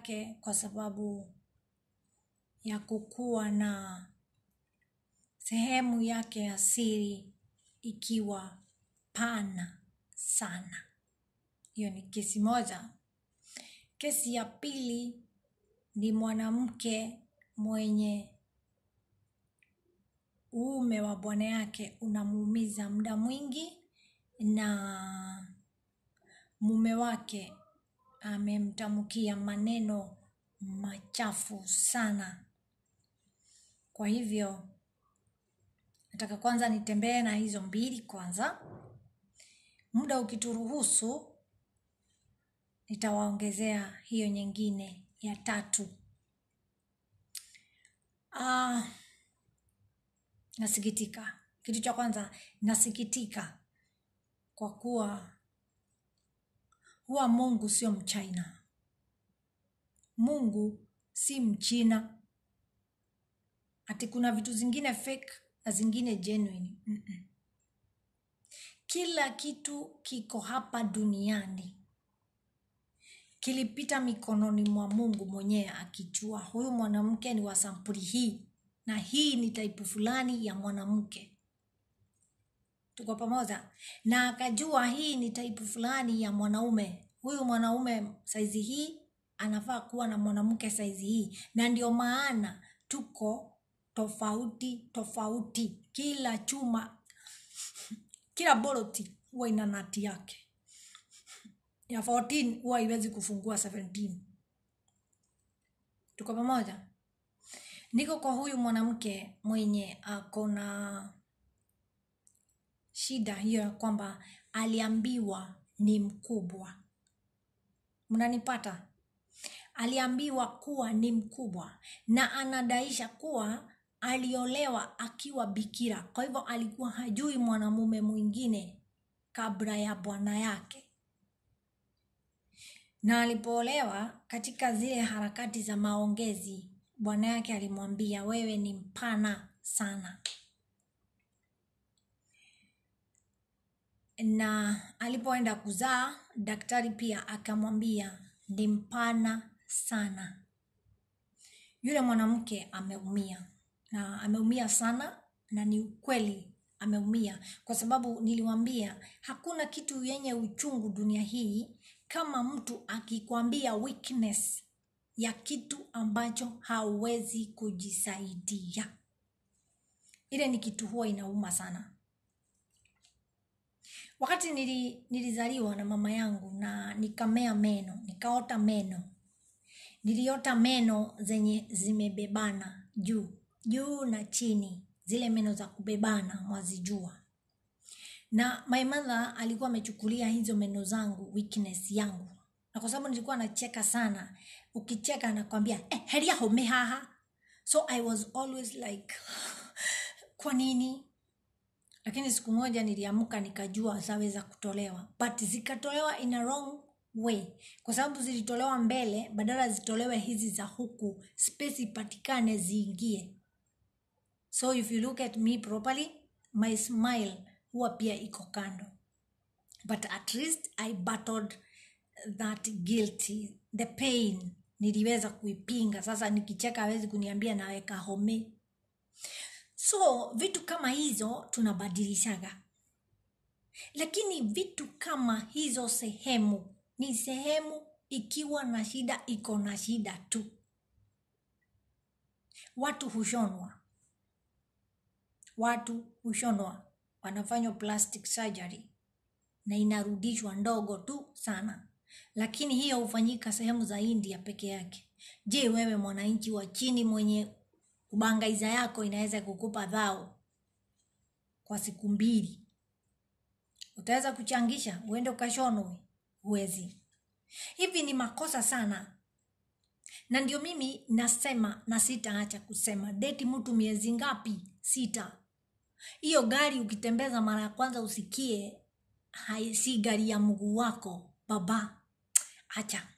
yake kwa sababu ya kukuwa na sehemu yake ya siri ikiwa pana sana. Hiyo ni kesi moja. Kesi ya pili ni mwanamke mwenye uume wa bwana yake unamuumiza muda mwingi na mume wake amemtamkia maneno machafu sana. Kwa hivyo nataka kwanza nitembee na hizo mbili kwanza. Muda ukituruhusu nitawaongezea hiyo nyingine ya tatu. Ah, nasikitika. Kitu cha kwanza nasikitika kwa kuwa huwa Mungu sio mchina. Mungu si mchina. Ati kuna vitu zingine fake na zingine genuine. Mm-mm. Kila kitu kiko hapa duniani kilipita mikononi mwa Mungu mwenyewe akijua huyu mwanamke ni wa sampuli hii na hii ni taipu fulani ya mwanamke. Tuko pamoja? Na akajua hii ni taipu fulani ya mwanaume. Huyu mwanaume saizi hii anafaa kuwa na mwanamke saizi hii, na ndio maana tuko tofauti tofauti. Kila chuma, kila boloti huwa ina nati yake ya 14 huwa haiwezi kufungua 17 tuko pamoja niko kwa huyu mwanamke mwenye ako na shida hiyo ya kwamba aliambiwa ni mkubwa mnanipata aliambiwa kuwa ni mkubwa na anadaisha kuwa aliolewa akiwa bikira kwa hivyo alikuwa hajui mwanamume mwingine kabla ya bwana yake na alipoolewa katika zile harakati za maongezi bwana yake alimwambia wewe ni mpana sana na alipoenda kuzaa daktari pia akamwambia ni mpana sana yule mwanamke ameumia na ameumia sana na ni ukweli ameumia kwa sababu niliwambia hakuna kitu yenye uchungu dunia hii kama mtu akikwambia weakness ya kitu ambacho hauwezi kujisaidia ile ni kitu huwa inauma sana wakati nili, nilizaliwa na mama yangu na nikamea meno nikaota meno niliota meno zenye zimebebana juu juu na chini zile meno za kubebana mwazijua na my mother alikuwa amechukulia hizo meno zangu weakness yangu na kwa sababu nilikuwa nacheka sana ukicheka anakwambia eh, heri yaho mehaha so i was always like kwa nini lakini siku moja niliamka nikajua zaweza kutolewa but zikatolewa in a wrong way kwa sababu zilitolewa mbele badala zitolewe hizi za huku space ipatikane ziingie so if you look at me properly my smile huwa pia iko kando but at least i battled that guilty the pain niliweza kuipinga sasa nikicheka awezi kuniambia naweka home so vitu kama hizo tunabadilishaga lakini vitu kama hizo sehemu ni sehemu ikiwa na shida iko na shida tu watu hushonwa watu hushonwa wanafanywa plastic surgery na inarudishwa ndogo tu sana lakini hiyo hufanyika sehemu za india peke yake je wewe mwananchi wa chini mwenye kubangaiza yako inaweza kukupa dhao kwa siku mbili utaweza kuchangisha uende ukashonwe huwezi hivi ni makosa sana na ndio mimi nasema na sitaacha kusema deti mtu miezi ngapi sita hiyo gari ukitembeza mara ya kwanza usikie hai, si gari ya mguu wako baba acha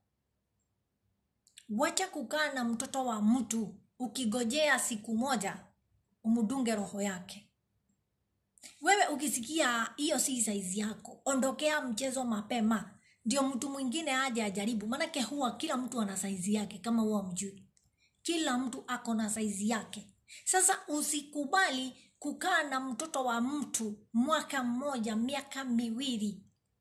wacha kukaa na mtoto wa mtu ukigojea siku moja umudunge roho yake wewe ukisikia hiyo si saizi yako ondokea mchezo mapema ndio mtu mwingine aje ajaribu maanake huwa kila mtu ana saizi yake kama huwa mjui kila mtu ako na saizi yake sasa usikubali kukaa na mtoto wa mtu mwaka mmoja miaka miwili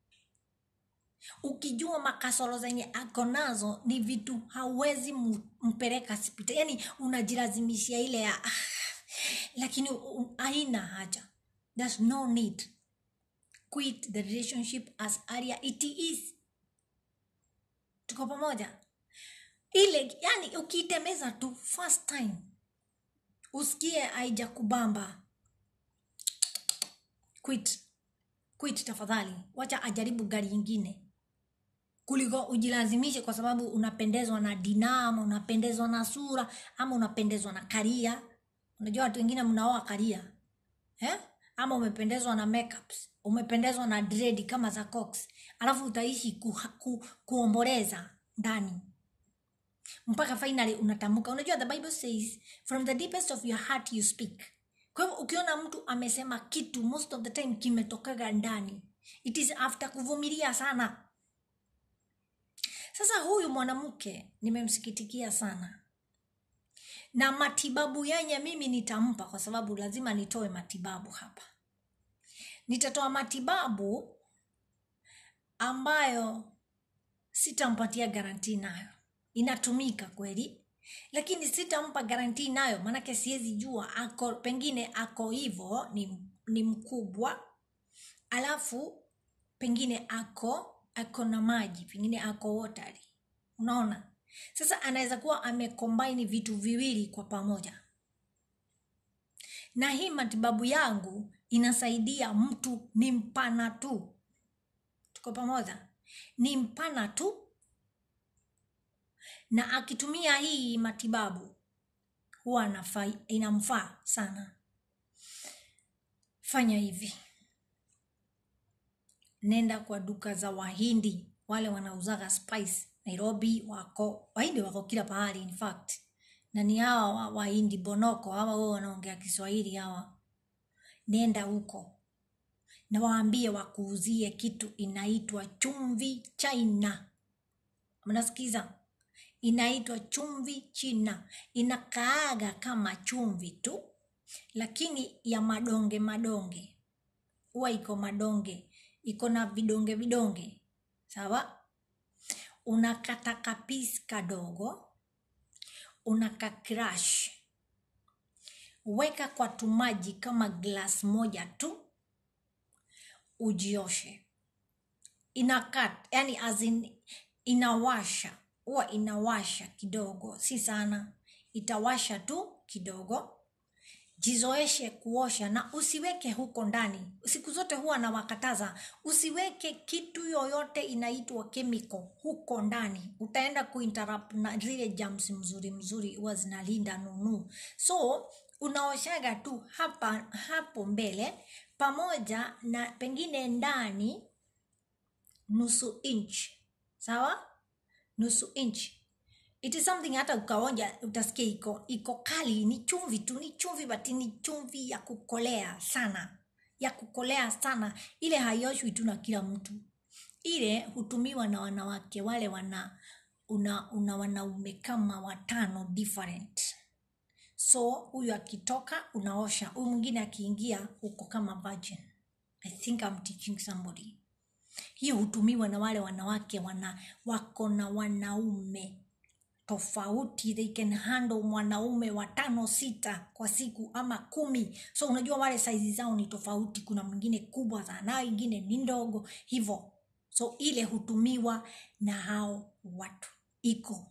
ukijua makasoro zenye ako nazo ni vitu hauwezi mu- mpeleka sipita yani unajilazimishia ile ya ah, lakini u- haina haja there's no need quit the relationship as area it is tuko pamoja ile yani ukiitemeza tu first time usikie aija kubamba quit quit tafadhali wacha ajaribu gari ingine kuliko ujilazimishe kwa sababu unapendezwa na dina ama unapendezwa na sura ama unapendezwa na karia unajua watu wengine mnaoa karia eh? ama umependezwa na makeups umependezwa na dredi kama za cox alafu utaishi ku, ku, kuomboleza ndani mpaka finally unatamka unajua the bible says from the deepest of your heart you speak kwa hivyo ukiona mtu amesema kitu most of the time kimetokaga ndani it is after kuvumilia sana sasa huyu mwanamke nimemsikitikia sana na matibabu yenye mimi nitampa kwa sababu lazima nitoe matibabu hapa nitatoa matibabu ambayo sitampatia garantii nayo inatumika kweli lakini sitampa garantii nayo maanake siwezi jua ako pengine ako hivo ni, ni mkubwa alafu pengine ako ako na maji pengine ako watery unaona sasa anaweza kuwa amekombaini vitu viwili kwa pamoja na hii matibabu yangu inasaidia mtu ni mpana tu tuko pamoja ni mpana tu na akitumia hii matibabu huwa anafai- inamfaa sana fanya hivi nenda kwa duka za wahindi wale wanauzaga spice nairobi wako wahindi wako kila pahali in fact na ni hawa wa- wahindi bonoko hawa wao wanaongea kiswahili hawa nenda huko na waambie wakuuzie kitu inaitwa chumvi china mnasikiza inaitwa chumvi china inakaaga kama chumvi tu lakini ya madonge madonge huwa iko madonge iko na vidonge vidonge sawa unakata kapisi kadogo unakakrash weka kwa tumaji kama glas moja tu ujioshe inakat yani as in, inawasha huwa inawasha kidogo si sana itawasha tu kidogo jizoeshe kuosha na usiweke huko ndani siku zote huwa nawakataza usiweke kitu yoyote inaitwa chemical huko ndani utaenda kuinterrupt na zile jams mzuri mzuri huwa zinalinda nunu so unaoshaga tu hapa hapo mbele pamoja na pengine ndani nusu inch sawa nusu inch it is something hata ukaonja utasikia iko iko kali ni chumvi tu ni chumvi but ni chumvi ya kukolea sana ya kukolea sana ile haioshwi tu na kila mtu ile hutumiwa na wanawake wale wana una, una wanaume kama watano different so huyu akitoka unaosha huyu mwingine akiingia uko kama virgin i think I'm teaching somebody hiyo hutumiwa na wale wanawake wana wako na wanaume tofauti they can handle mwanaume watano sita kwa siku ama kumi so unajua wale saizi zao ni tofauti kuna mwingine kubwa sana ingine ni ndogo hivo so ile hutumiwa na hao watu iko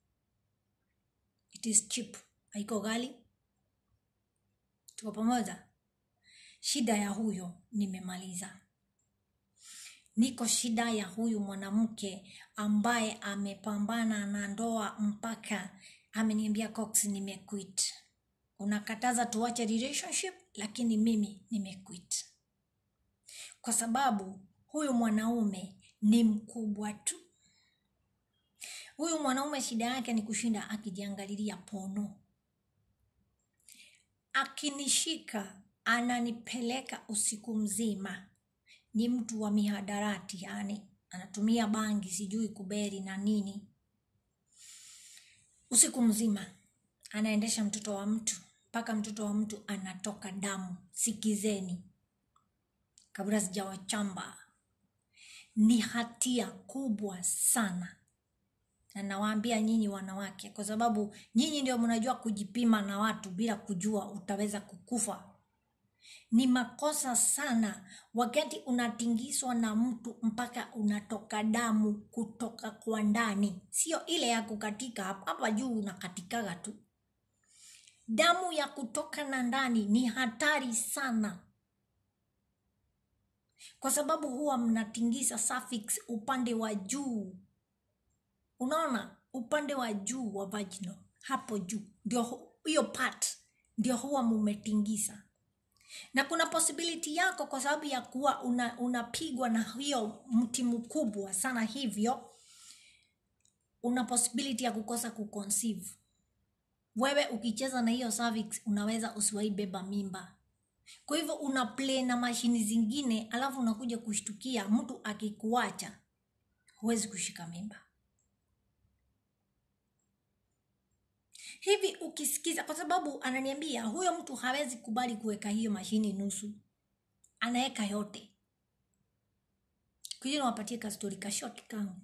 it is cheap haiko ghali tuko pamoja shida ya huyo nimemaliza niko shida ya huyu mwanamke ambaye amepambana na ndoa mpaka ameniambia cox nimequit unakataza tuache relationship lakini mimi nimequit kwa sababu huyu mwanaume ni mkubwa tu huyu mwanaume shida yake ni kushinda akijiangalilia pono akinishika ananipeleka usiku mzima ni mtu wa mihadarati yani anatumia bangi sijui kuberi na nini usiku mzima anaendesha mtoto wa mtu mpaka mtoto wa mtu anatoka damu sikizeni kabla sijawachamba ni hatia kubwa sana na nawaambia nyinyi wanawake kwa sababu nyinyi ndio mnajua kujipima na watu bila kujua utaweza kukufa ni makosa sana wakati unatingiswa na mtu mpaka unatoka damu kutoka kwa ndani sio ile ya kukatika hapa hapa juu unakatikaga tu damu ya kutoka na ndani ni hatari sana kwa sababu huwa mnatingisa suffix upande wa juu unaona upande wa juu wa vaginal hapo juu ndio hu- hiyo part ndio huwa mumetingisa na kuna possibility yako kwa sababu ya kuwa una, unapigwa na hiyo mti mkubwa sana hivyo una possibility ya kukosa kuconceive wewe ukicheza na hiyo cervix unaweza usiwaibeba mimba kwa hivyo una play na mashini zingine alafu unakuja kushtukia mtu akikuacha huwezi kushika mimba hivi ukisikiza kwa sababu ananiambia huyo mtu hawezi kubali kuweka hiyo mashini nusu anaweka yote kuja niwapatie kastori kashoti kangu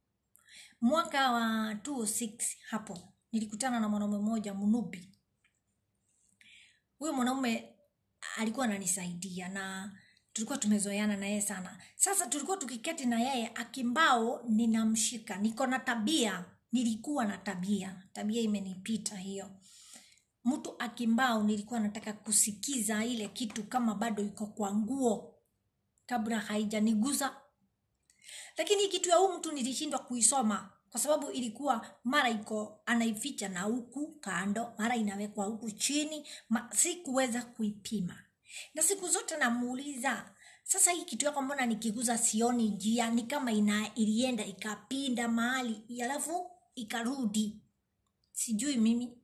mwaka wa 206 hapo nilikutana na mwanaume mmoja mnubi huyo mwanaume alikuwa ananisaidia na tulikuwa tumezoeana na yeye sana sasa tulikuwa tukiketi na yeye akimbao ninamshika niko na tabia nilikuwa na tabia tabia imenipita hiyo mtu akimbao nilikuwa nataka kusikiza ile kitu kama bado iko kwa nguo kabla haijaniguza lakini hii kitu ya huu mtu nilishindwa kuisoma kwa sababu ilikuwa mara iko anaificha na huku kando mara inawekwa huku chini ma, sikuweza kuipima na siku zote namuuliza sasa hii kitu yako mbona nikiguza sioni njia ni kama ina ilienda ikapinda mahali alafu ikarudi sijui mimi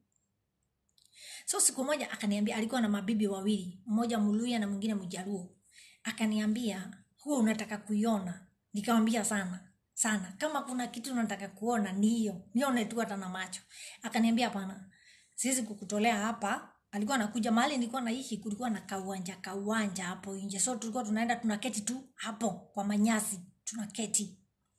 so siku moja akaniambia alikuwa na mabibi wawili mmoja muluya na mwingine mjaruo akaniambia huo unataka kuiona nikamwambia sana sana kama kuna kitu unataka kuona ni hiyo nione tu hata na macho akaniambia hapana siwezi kukutolea hapa alikuwa anakuja mahali nilikuwa naishi kulikuwa na kauwanja kauwanja hapo nje so tulikuwa tunaenda tunaketi tu hapo kwa manyasi tunaketi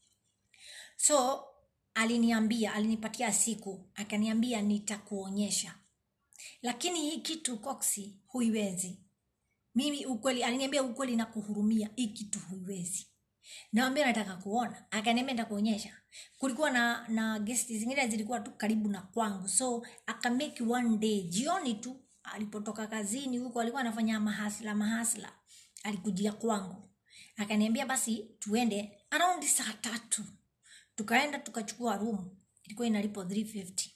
so aliniambia alinipatia siku akaniambia nitakuonyesha lakini hii kitu koksi huiwezi mimi ukweli aliniambia ukweli na kuhurumia hii kitu huiwezi nawambia nataka kuona akaniambia nitakuonyesha kulikuwa na na gesti zingine zilikuwa tu karibu na kwangu so akameki one day jioni tu alipotoka kazini huko alikuwa anafanya mahasla mahasla alikujia kwangu akaniambia basi tuende around saa tatu tukaenda tukachukua room ilikuwa inalipo 350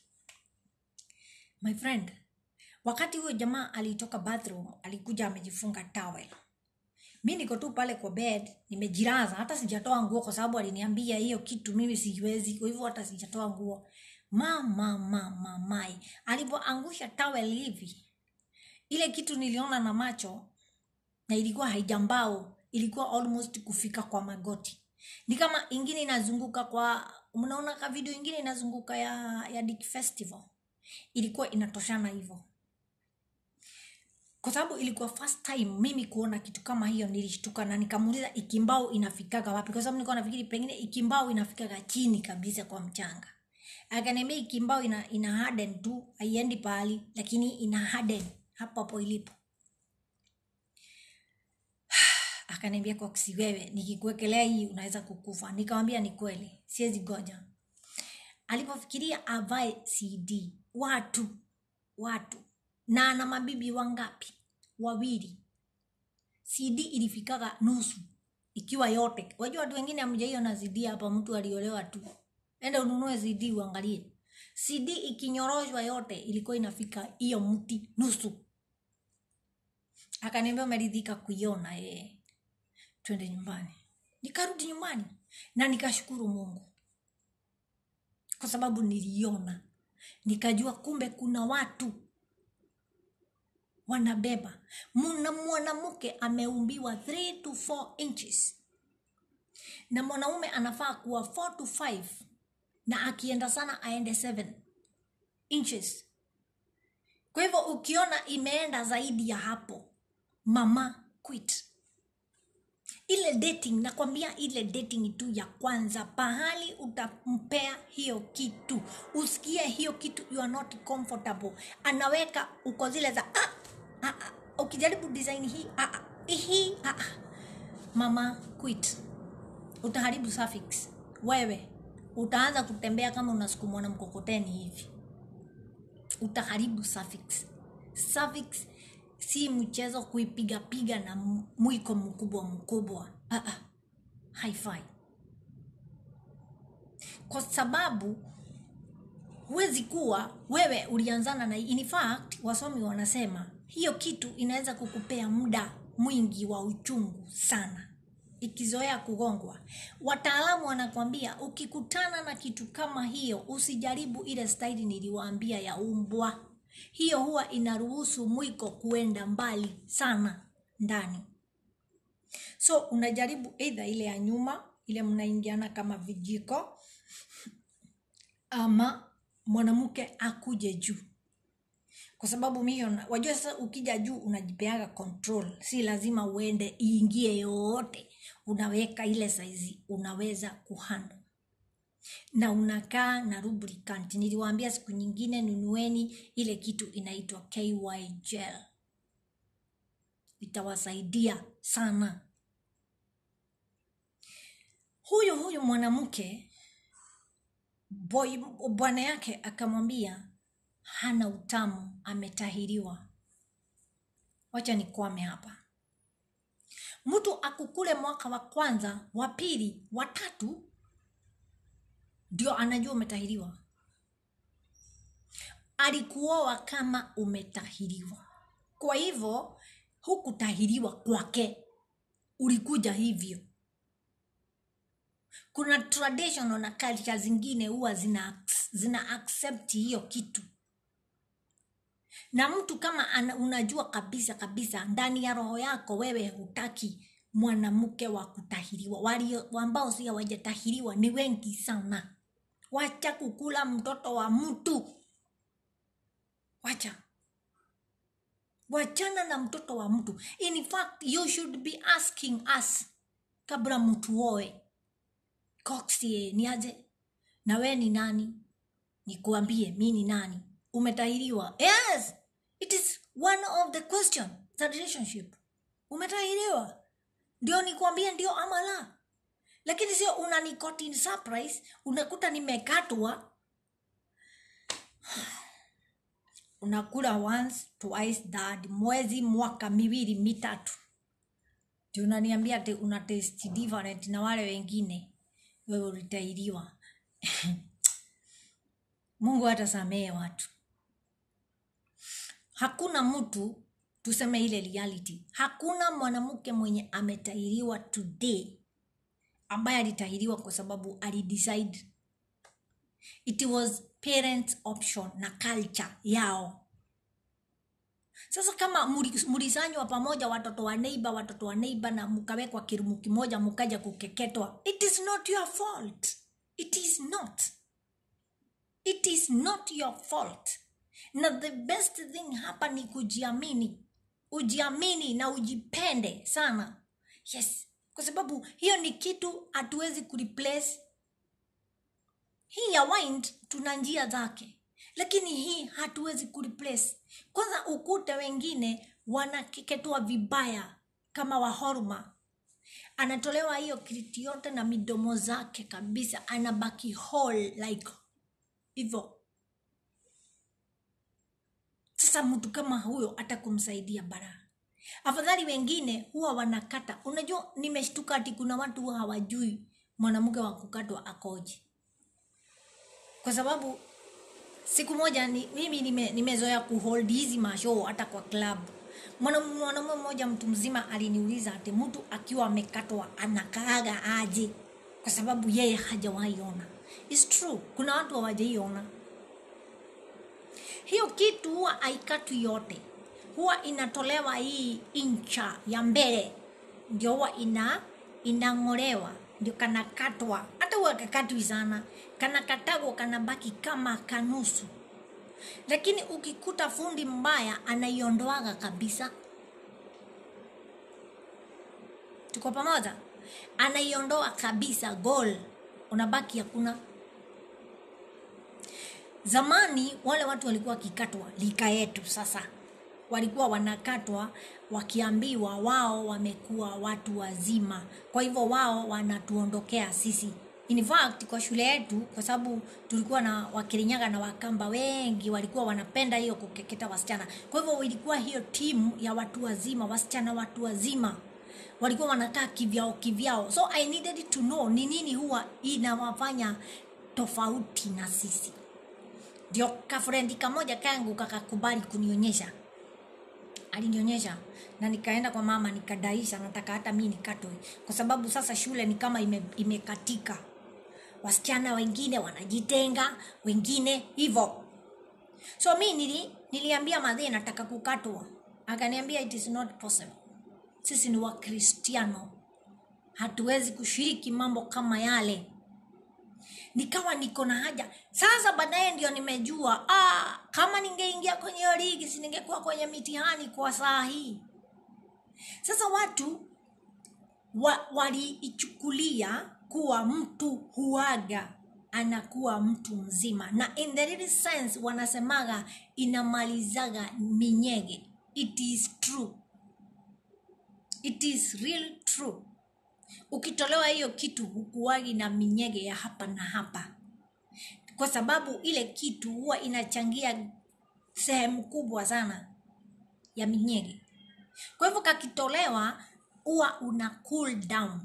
my friend wakati huyo jamaa alitoka bathroom alikuja amejifunga towel mi niko tu pale kwa bed nimejiraza hata sijatoa nguo kwa sababu aliniambia hiyo kitu mimi siwezi kwa hivyo hata sijatoa nguo mama mama mai alipoangusha towel hivi ile kitu niliona na macho na ilikuwa haijambao ilikuwa almost kufika kwa magoti ni kama ingine inazunguka kwa mnaona ka video ingine inazunguka ya, ya Dick festival ilikuwa inatoshana hivyo kwa sababu ilikuwa first time mimi kuona kitu kama hiyo nilishtuka na nikamuuliza ikimbao inafikaga wapi kwa sababu nilikuwa nafikiri pengine ikimbao inafikaga chini kabisa kwa mchanga akaniambia ikimbao ina, ina harden tu haiendi pahali lakini ina harden hapo hapo ilipo akaniambia koksi wewe nikikuwekelea hii unaweza kukufa nikamwambia ni kweli siwezi goja alipofikiria avae cd watu watu na ana mabibi wangapi wawili cd ilifikaga nusu ikiwa yote wajua watu wengine amjaiona cd hapa mtu aliolewa tu enda ununue cd uangalie cd ikinyoroshwa yote ilikuwa inafika hiyo mti nusu akaniambia umeridhika kuiona ee twende nyumbani nikarudi nyumbani na nikashukuru mungu kwa sababu niliona nikajua kumbe kuna watu wanabeba muna mwanamke ameumbiwa 3 to 4 inches na mwanaume anafaa kuwa 4 to 5 na akienda sana aende 7 inches kwa hivyo ukiona imeenda zaidi ya hapo mama quit ile dating nakwambia ile dating tu ya kwanza pahali utampea hiyo kitu usikie hiyo kitu you are not comfortable anaweka uko zile za ah, ah, ah. ukijaribu design hii ah, ah, hii ah, ah. mama quit utaharibu suffix wewe utaanza kutembea kama unasukumwa na mkokoteni hivi utaharibu suffix suffix si mchezo kuipigapiga na m- mwiko mkubwa mkubwa ah, ah. haifai kwa sababu huwezi kuwa wewe ulianzana na in fact wasomi wanasema hiyo kitu inaweza kukupea muda mwingi wa uchungu sana ikizoea kugongwa wataalamu wanakwambia ukikutana na kitu kama hiyo usijaribu ile staili niliwaambia ya umbwa hiyo huwa inaruhusu mwiko kuenda mbali sana ndani so unajaribu eidha ile ya nyuma ile mnaingiana kama vijiko ama mwanamke akuje juu kwa sababu mio na- wajua sasa ukija juu unajipeaga control si lazima uende iingie yoyote unaweka ile saizi unaweza kuhandle na unakaa na lubricant niliwaambia siku nyingine nunueni ile kitu inaitwa ky gel itawasaidia sana huyu huyu mwanamke boy bwana yake akamwambia hana utamu ametahiriwa wacha nikwame hapa mtu akukule mwaka wa kwanza wa pili wa tatu ndio anajua umetahiriwa alikuoa kama umetahiriwa kwa hivyo hukutahiriwa kwake ulikuja hivyo kuna traditional na culture zingine huwa zina, zina accept hiyo kitu na mtu kama ana, unajua kabisa kabisa ndani ya roho yako wewe hutaki mwanamke wa kutahiriwa walio ambao si hawajatahiriwa ni wengi sana wacha kukula mtoto wa mtu wacha wachana na mtoto wa mtu in fact you should be asking us kabla mtu oe coxie ni aje na we ni nani nikuambie mi ni nani umetahiriwa yes it is one of the question the relationship umetahiriwa ndio nikuambie ndio ama la lakini sio unanikoti in surprise unakuta nimekatwa unakula once twice third mwezi mwaka miwili mitatu ndio unaniambia ati una taste different na wale wengine wewe ulitahiriwa mungu hatasamehe watu hakuna mtu tuseme ile reality hakuna mwanamke mwenye ametahiriwa today ambaye alitahiriwa kwa sababu alidecide it was parents option na culture yao sasa kama muri- mulisanywa pamoja watoto wa neiba watoto wa neiba na mkawekwa kirumu kimoja mkaja kukeketwa it is not your fault it is not it is not your fault na the best thing hapa ni kujiamini ujiamini na ujipende sana yes kwa sababu hiyo ni kitu hatuwezi kureplace hii ya wind tuna njia zake lakini hii hatuwezi kureplace kwanza ukute wengine wanakeketwa vibaya kama wahorma anatolewa hiyo kiriti yote na midomo zake kabisa anabaki whole like hivyo sasa mtu kama huyo hata kumsaidia bara afadhali wengine huwa wanakata unajua nimeshtuka ati kuna watu huwa hawajui mwanamke wa kukatwa akoje kwa sababu siku moja ni, mimi nime- nimezoea kuhold hizi mashow hata kwa club Mwana- mwanamume mmoja mtu mzima aliniuliza ati mtu akiwa amekatwa anakaaga aje kwa sababu yeye hajawaiona It's true kuna watu hawajaiona hiyo kitu huwa haikatwi yote huwa inatolewa hii incha ya mbele ndio huwa ina inang'olewa ndio kanakatwa hata huwa kakatwi sana kanakatagwa kanabaki kama kanusu lakini ukikuta fundi mbaya anaiondoaga kabisa tuko pamoja anaiondoa kabisa gol unabaki hakuna zamani wale watu walikuwa wakikatwa lika yetu sasa walikuwa wanakatwa wakiambiwa wao wamekuwa watu wazima kwa hivyo wao wanatuondokea sisi in fact kwa shule yetu kwa sababu tulikuwa na wakirinyaga na wakamba wengi walikuwa wanapenda hiyo kukeketa wasichana kwa hivyo ilikuwa hiyo timu ya watu wazima wasichana watu wazima walikuwa wanakaa kivyao kivyao so i needed to know ni nini huwa inawafanya tofauti na sisi ndio kafrendi kamoja kangu kakakubali kunionyesha alinionyesha na nikaenda kwa mama nikadaisha nataka hata mi nikatwe kwa sababu sasa shule ni kama ime, imekatika wasichana wengine wanajitenga wengine hivyo so mi nili, niliambia madhee nataka kukatwa akaniambia it is not possible sisi ni wakristiano hatuwezi kushiriki mambo kama yale nikawa niko na haja sasa baadaye ndio nimejua ah, kama ningeingia kwenye hiyo ligi si ningekuwa kwenye mitihani kwa saa hii sasa watu wa, waliichukulia kuwa mtu huaga anakuwa mtu mzima na in the real sense wanasemaga inamalizaga minyege it is true it is real true ukitolewa hiyo kitu hukuwagi na minyege ya hapa na hapa kwa sababu ile kitu huwa inachangia sehemu kubwa sana ya minyege kwa hivyo kakitolewa huwa una cool down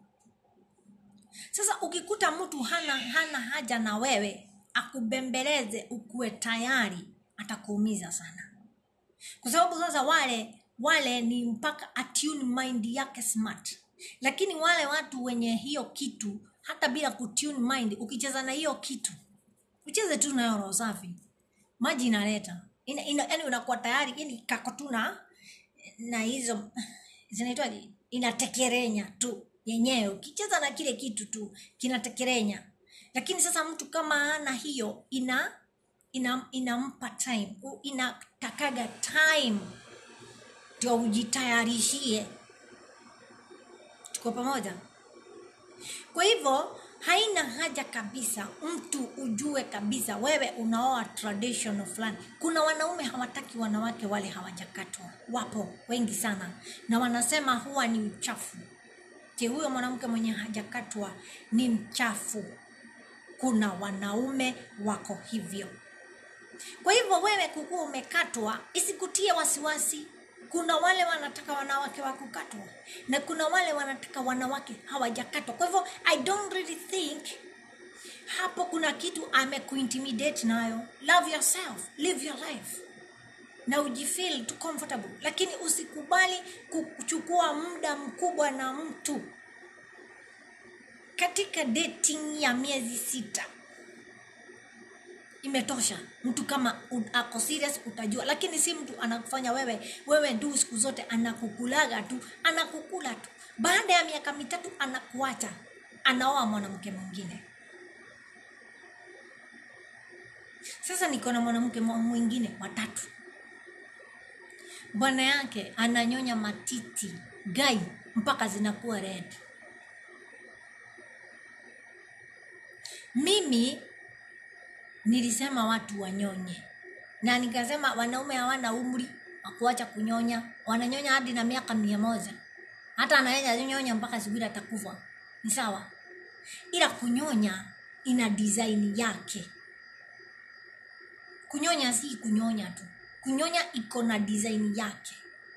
sasa ukikuta mtu hana hana haja na wewe akubembeleze ukuwe tayari atakuumiza sana kwa sababu sasa wale wale ni mpaka attune mind yake smart lakini wale watu wenye hiyo kitu hata bila kutune mind ukicheza na hiyo kitu ucheze tu nayo roho safi maji inaleta ina, ina, yani unakuwa tayari yani kako tu na na hizo zinaitwaje inatekerenya tu yenyewe ukicheza na kile kitu tu kinatekerenya lakini sasa mtu kama ana hiyo ina ina inampa time u- inatakaga time ndio ujitayarishie tuko pamoja kwa hivyo haina haja kabisa mtu ujue kabisa wewe unaoa traditional fulani kuna wanaume hawataki wanawake wale hawajakatwa wapo wengi sana na wanasema huwa ni uchafu je huyo mwanamke mwenye hajakatwa ni mchafu kuna wanaume wako hivyo kwa hivyo wewe kukuwa umekatwa isikutie wasiwasi kuna wale wanataka wanawake wa kukatwa na kuna wale wanataka wanawake hawajakatwa kwa hivyo i don't really think hapo kuna kitu amekuintimidate nayo love yourself live your life na ujifeel tu comfortable lakini usikubali kuchukua muda mkubwa na mtu katika dating ya miezi sita imetosha mtu kama u- ako serious utajua lakini si mtu anakufanya wewe wewe ndu siku zote anakukulaga tu anakukula tu baada ya miaka mitatu anakuacha anaoa mwanamke mwingine sasa niko na mwanamke mwa- mwingine watatu bwana yake ananyonya matiti gai mpaka zinakuwa red mimi nilisema watu wanyonye na nikasema wanaume hawana umri wa kuacha kunyonya wananyonya hadi na miaka mia moja hata anaweza nyonya mpaka siku ile atakufa ni sawa ila kunyonya ina design yake kunyonya si kunyonya tu kunyonya iko na design yake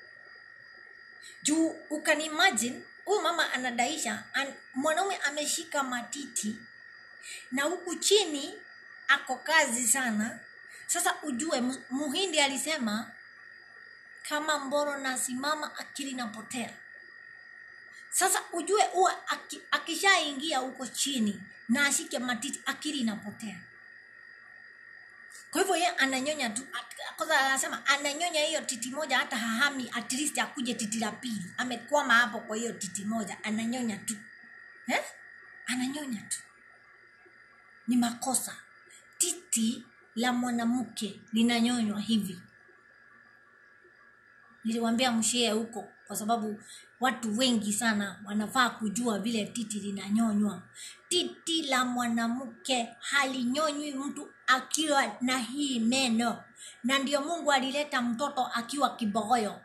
juu ukanimagine huyu mama anadaisha an, mwanaume ameshika matiti na huku chini ako kazi sana sasa ujue mu- muhindi alisema kama mboro nasimama akili napotea sasa ujue huwa aki, akishaingia huko chini na ashike matiti akili inapotea kwa hivyo ye ananyonya tu ak- kwanza anasema ananyonya hiyo titi moja hata hahami at least akuje titi la pili amekwama hapo kwa hiyo titi moja ananyonya tu eh? ananyonya tu ni makosa titi la mwanamke linanyonywa hivi niliwambia mshie huko kwa sababu watu wengi sana wanafaa kujua vile titi linanyonywa titi la mwanamke halinyonywi mtu akiwa na hii meno na ndio mungu alileta mtoto akiwa kibogoyo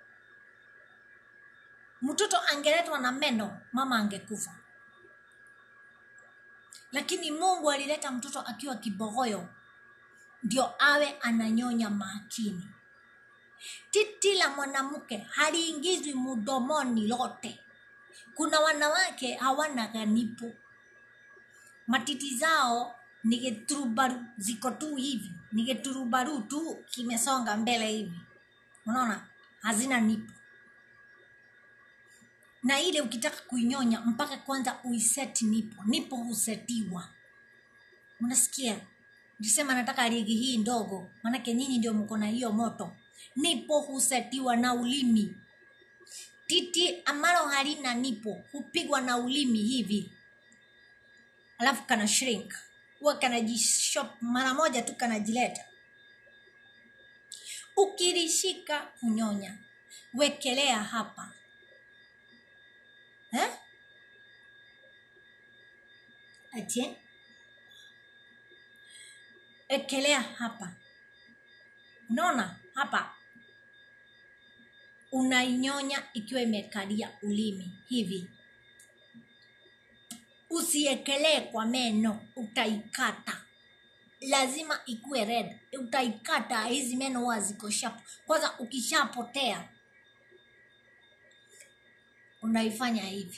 mtoto angeletwa na meno mama angekufa lakini mungu alileta mtoto akiwa kibogoyo ndio awe ananyonya makini titi la mwanamke haliingizwi mdomoni lote kuna wanawake hawana ganipo matiti zao ni geturubaru ziko tu hivi ni geturubaru tu kimesonga mbele hivi unaona hazina nipo na ile ukitaka kuinyonya mpaka kwanza uiseti nipo nipo husetiwa unasikia nisema nataka ligi hii ndogo manake nyinyi ndio mko na hiyo moto nipo husetiwa na ulimi titi ambalo halina nipo hupigwa na ulimi hivi alafu kana shrink huwa kanajishop mara moja tu kanajileta ukilishika kunyonya wekelea hapa eh? atie ekelea hapa unaona hapa unainyonya ikiwa imekalia ulimi hivi usiekelee kwa meno utaikata lazima ikuwe red utaikata hizi meno huwa ziko sharp kwanza ukishapotea unaifanya hivi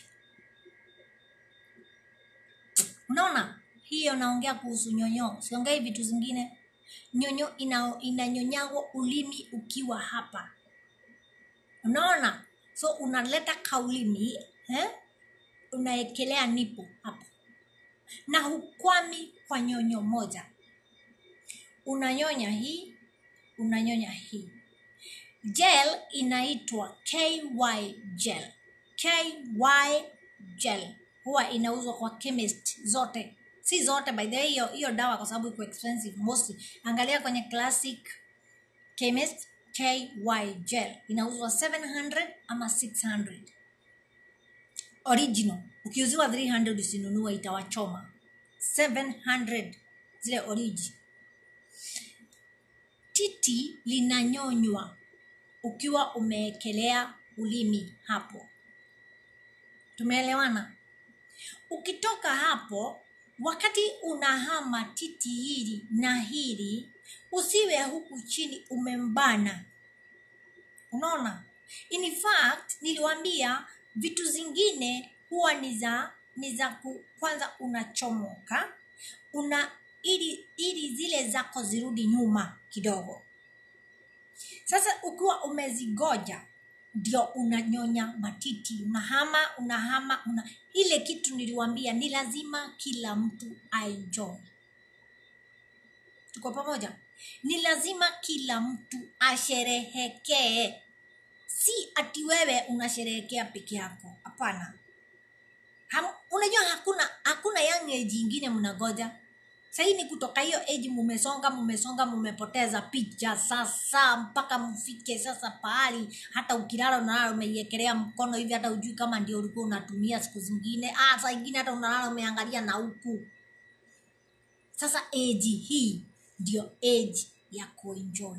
unaona hiyo naongea kuhusu nyonyo siongei vitu zingine nyonyo ina, inanyonyagwa ulimi ukiwa hapa unaona so unaleta kaulimi eh? unaekelea nipo hapa na hukwami kwa nyonyo moja unanyonya hii unanyonya hii gel inaitwa ky gel ky gel huwa inauzwa kwa chemist zote si zote by the way hiyo hiyo dawa kwa sababu iko expensive mostly angalia kwenye classic chemist ky gel inauzwa 700 ama 600 original ukiuziwa 300 usinunue itawachoma 700 zile origi titi linanyonywa ukiwa umeekelea ulimi hapo tumeelewana ukitoka hapo wakati unahama titi hili na hili usiwe huku chini umembana unaona in fact niliwambia vitu zingine huwa ni za ni za ku, kwanza unachomoka una ili ili zile zako zirudi nyuma kidogo sasa ukiwa umezigoja ndio unanyonya matiti unahama unahama una ile kitu niliwambia ni lazima kila mtu aenjoy tuko pamoja ni lazima kila mtu asherehekee si ati wewe unasherehekea peke yako hapana Ham- unajua hakuna hakuna young age ingine mnagoja sahii ni kutoka hiyo age mumesonga mumesonga mumepoteza picha sasa mpaka mfike sasa pahali hata ukilala unalala umeiekelea mkono hivi hata ujui kama ndio ulikuwa unatumia siku zingine ah, saa ingine hata unalala umeangalia na huku sasa age hii ndio age ya kuenjoy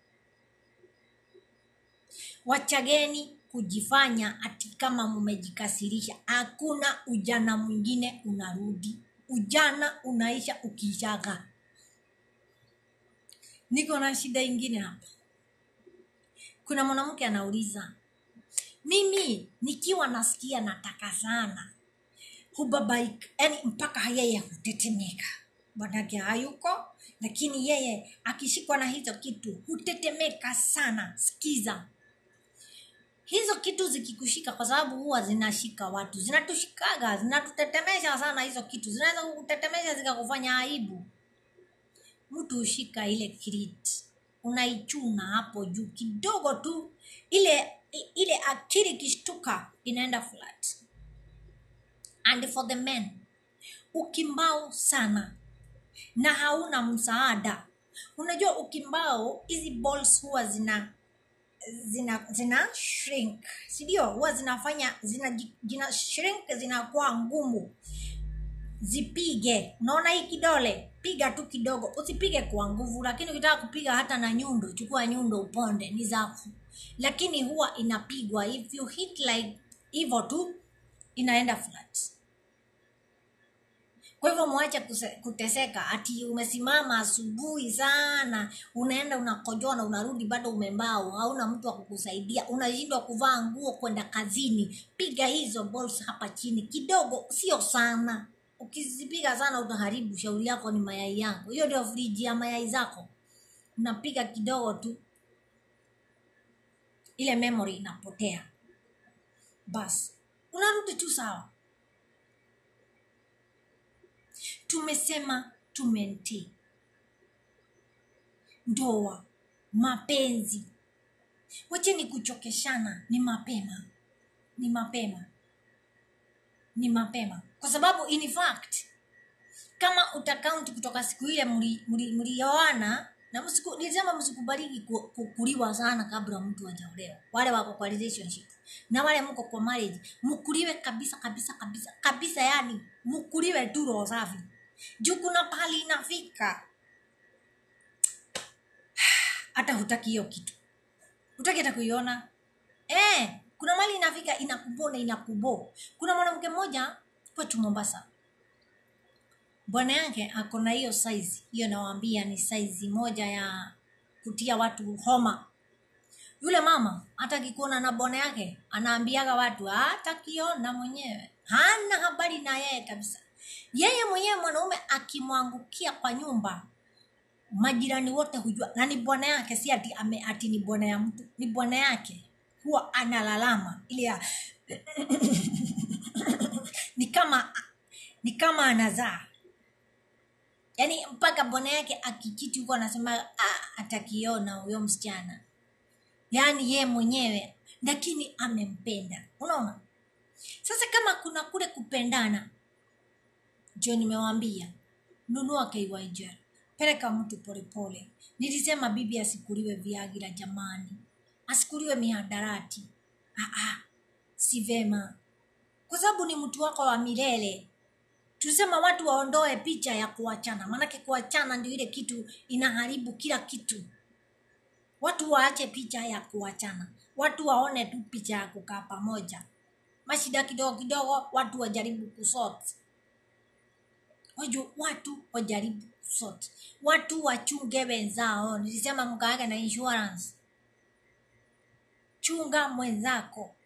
wachageni kujifanya ati kama mmejikasirisha hakuna ujana mwingine unarudi ujana unaisha ukishaga niko na shida ingine hapa kuna mwanamke anauliza mimi nikiwa nasikia nataka sana hubabaika yani mpaka yeye hutetemeka bwanake hayuko lakini yeye akishikwa na hizo kitu hutetemeka sana sikiza hizo kitu zikikushika kwa sababu huwa zinashika watu zinatushikaga zinatutetemesha sana hizo kitu zinaweza kukutetemesha zikakufanya aibu mtu hushika ile kirit unaichuna hapo juu kidogo tu ile ile akili ikishtuka inaenda flat and for the men ukimbao sana na hauna msaada unajua ukimbao hizi balls huwa zina zina zina shrink sindio huwa zinafanya zina, zina shrink zinakuwa ngumu zipige unaona hii kidole piga tu kidogo usipige kwa nguvu lakini ukitaka kupiga hata na nyundo chukua nyundo uponde ni zako lakini huwa inapigwa if you hit like hivyo tu inaenda flat kwa hivyo mwache kuse- kuteseka ati umesimama asubuhi sana unaenda unakojoa na unarudi bado umembao hauna mtu wa kukusaidia unashindwa kuvaa nguo kwenda kazini piga hizo balls hapa chini kidogo sio sana ukizipiga sana utaharibu shauri yako ni mayai yako hiyo ndio friji ya mayai zako unapiga kidogo tu ile memory inapotea basi unarudi tu sawa tumesema tumenti ndoa mapenzi wacheni kuchokeshana ni mapema ni mapema ni mapema kwa sababu in fact kama utakaunti kutoka siku ile mlioana mli, mli mlioana, na msiku, nilisema msikubaliki ku- ku- kuliwa sana kabla mtu ajaolewa wale wako kwa relationship na wale mko kwa marriage mkuliwe kabisa kabisa kabisa kabisa yani mkuliwe tu roho safi juu kuna pahali inafika hata hutaki hiyo kitu hutaki hata kuiona eh, kuna mali inafika inakubo na inakubo kuna mwanamke mmoja kwetu mombasa bwana yake ako na hiyo saizi hiyo nawaambia ni saizi moja ya kutia watu homa yule mama hata akikuona na bwana yake anaambiaga watu hata kiona mwenyewe hana habari na yeye kabisa yeye mwenyewe mwanaume akimwangukia kwa nyumba majirani wote hujua na ni bwana yake si ati, ame, ati ni bwana ya mtu ni bwana yake huwa analalama ile ya ni kama ni kama anazaa yaani mpaka bwana yake akikiti huko anasema ah, atakiona huyo msichana yaani ye mwenyewe lakini amempenda unaona sasa kama kuna kule kupendana ndio nimewambia nunua KYJ peleka mtu polepole nilisema bibi asikuliwe viagira jamani asikuliwe mihadarati ah, ah, si vema kwa sababu ni mtu wako wa milele tusema watu waondoe picha ya kuachana maanake kuachana ndio ile kitu inaharibu kila kitu watu waache picha ya kuachana watu waone tu picha ya kukaa pamoja mashida kidogo kidogo watu wajaribu kusort waju watu wajaribu kusort watu wachunge wenzao nilisema mkaake na insurance chunga mwenzako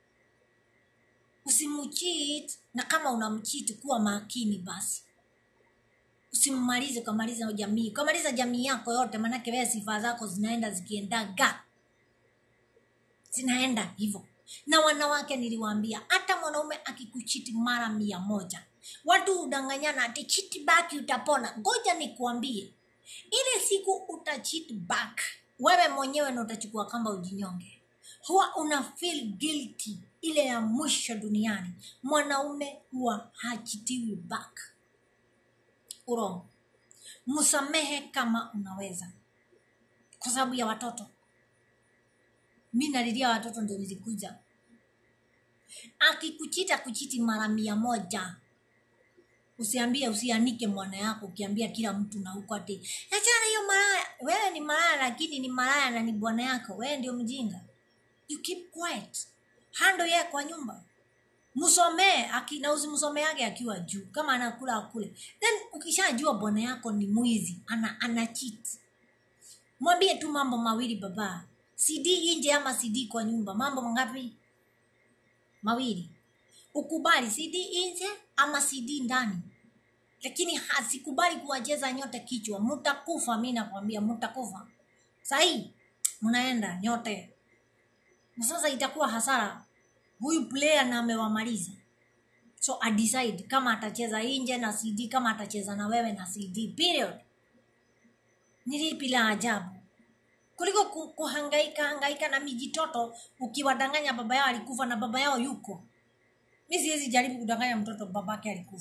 usimcheat na kama unamchiti kuwa makini basi usimmalize ukamaliza jamii ukamaliza jamii yako yote maanake wewe sifa zako zinaenda zikiendaga zinaenda hivyo na wanawake niliwaambia hata mwanaume akikuchiti mara mia moja watu hudanganyana ati chiti baki utapona ngoja nikuambie ile siku utachit back wewe mwenyewe na utachukua kamba ujinyonge huwa una feel guilty ile ya mwisho duniani mwanaume huwa hachitiwi back urongo msamehe kama unaweza kwa sababu ya watoto mi nalilia watoto ndio nilikuja akikuchita kuchiti mara mia moja usiambie usianike mwana yako ukiambia kila mtu na huko ati achana hiyo malaya wewe ni malaya lakini ni malaya na ni bwana yako wewe ndio mjinga you keep quiet hando yeye kwa nyumba msomee aki- na usimsomee yake akiwa juu kama anakula akule then ukishajua bwana yako ni mwizi ana, ana cheat mwambie tu mambo mawili baba cd nje ama cd kwa nyumba mambo mangapi mawili ukubali cd nje ama cd ndani lakini hasikubali kuwacheza nyote kichwa mutakufa mi nakwambia mutakufa sahii mnaenda nyote na sasa itakuwa hasara huyu player na amewamaliza so adecide kama atacheza nje na cd kama atacheza na wewe na cd period ni lipi la ajabu kuliko ku- kuhangaika hangaika na mijitoto ukiwadanganya baba yao alikufa na baba yao yuko mi siwezi jaribu kudanganya mtoto babake alikufa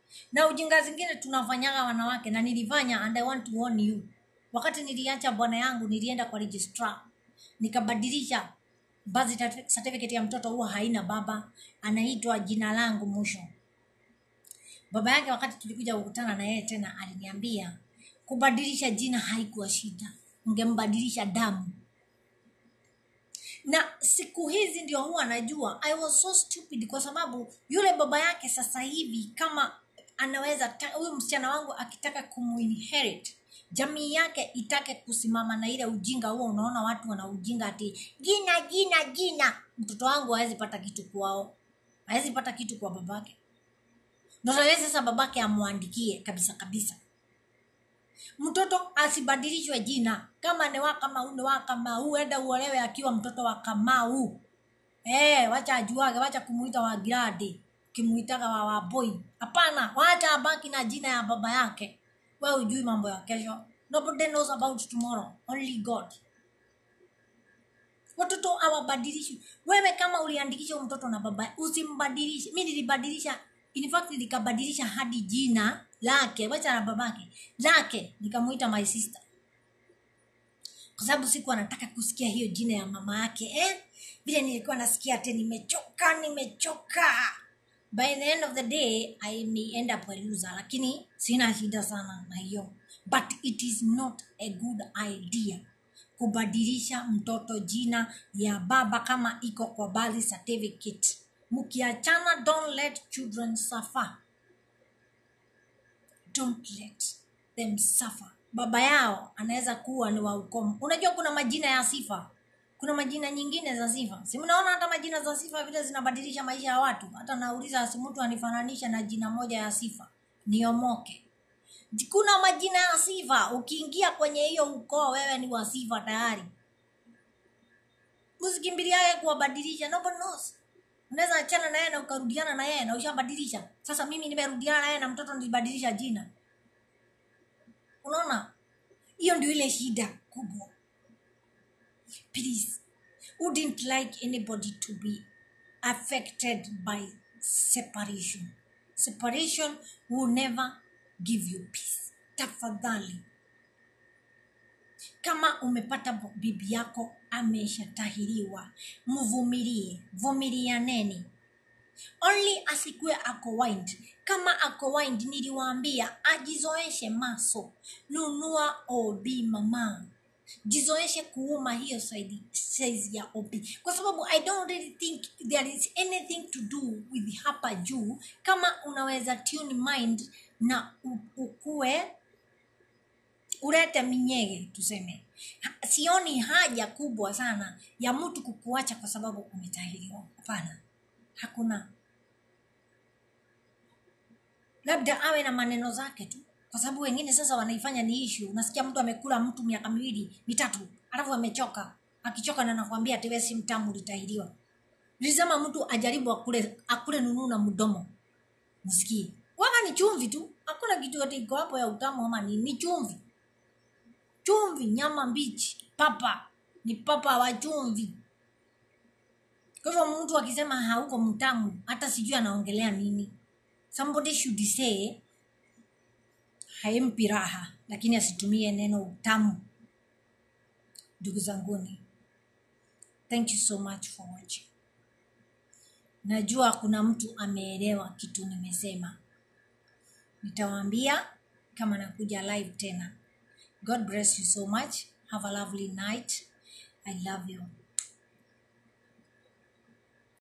na ujinga zingine tunafanyaga wanawake na nilifanya and I want to warn you wakati niliacha bwana yangu nilienda kwa registrar nikabadilisha birth certificate ya mtoto huwa haina baba anaitwa jina langu mwisho baba yake wakati tulikuja kukutana na yeye tena aliniambia kubadilisha jina haikuwa shida ungembadilisha damu na siku hizi ndio huwa najua i was so stupid kwa sababu yule baba yake sasa hivi kama anaweza ta- huyu msichana wangu akitaka kumuinherit jamii yake itake kusimama na ile ujinga huo unaona watu wana ujinga ati jina jina jina mtoto wangu hawezi pata kitu kwao hawezi pata kitu kwa babake ndoto yeye sasa babake amwandikie kabisa kabisa mtoto asibadilishwe jina kama ni wa kamau ni wa kamau enda uolewe akiwa mtoto wa kamau eh wacha ajuage wacha kumuita wa giradi kimuitaga wa waboi hapana wacha abaki na jina ya baba yake we ujui mambo ya kesho nobody knows about tomorrow only god watoto hawabadilishwi wewe kama uliandikisha huyu mtoto na baba usimbadilishe mi nilibadilisha in fact nikabadilisha hadi jina lake wacha na babake lake nikamuita my sister kwa sababu siku anataka kusikia hiyo jina ya mama yake eh? vile nilikuwa nasikia ate nimechoka nimechoka by the end of the day i may end up a loser lakini sina shida sana na hiyo but it is not a good idea kubadilisha mtoto jina ya baba kama iko kwa birth certificate mkiachana don't let children suffer don't let them suffer baba yao anaweza kuwa ni wa ukomo unajua kuna majina ya sifa kuna majina nyingine za sifa si mnaona hata majina za sifa vile zinabadilisha maisha ya watu hata nauliza si mtu anifananisha na jina moja ya sifa niomoke kuna majina ya sifa ukiingia kwenye hiyo ukoo wewe ni wa sifa tayari usikimbiliaye kuwabadilisha nobody knows unaweza achana na yeye na ukarudiana na yeye na ushabadilisha sasa mimi nimerudiana na yeye na mtoto nilibadilisha jina unaona hiyo ndio ile shida kubwa please wouldn't like anybody to be affected by separation separation will never give you peace tafadhali kama umepata bo- bibi yako ameshatahiriwa mvumilie vumilianeni only asikue ako wind kama ako wind niliwaambia ajizoeshe maso nunua obi mama jizoeshe kuuma hiyo size size ya obi kwa sababu i don't really think there is anything to do with hapa juu kama unaweza tune mind na u- ukue ulete minyege tuseme Ha- sioni haja kubwa sana ya mtu kukuacha kwa sababu umetahiriwa hapana hakuna labda awe na maneno zake tu kwa sababu wengine sasa wanaifanya ni ishu unasikia mtu amekula mtu miaka miwili mitatu alafu amechoka akichoka na nakwambia tiwe si mtamu litahiriwa nilisema mtu ajaribu akule akule nunuu na mdomo msikie waka ni chumvi tu hakuna kitu yote iko hapo ya utamu ama ni, ni chumvi chumvi nyama mbichi papa ni papa wa chumvi kwa hivyo mtu akisema hauko mtamu hata sijui anaongelea nini somebody should say haimpi raha lakini asitumie neno utamu ndugu zanguni thank you so much for watching najua kuna mtu ameelewa kitu nimesema nitawaambia kama nakuja live tena god bless you so much have a lovely night i love you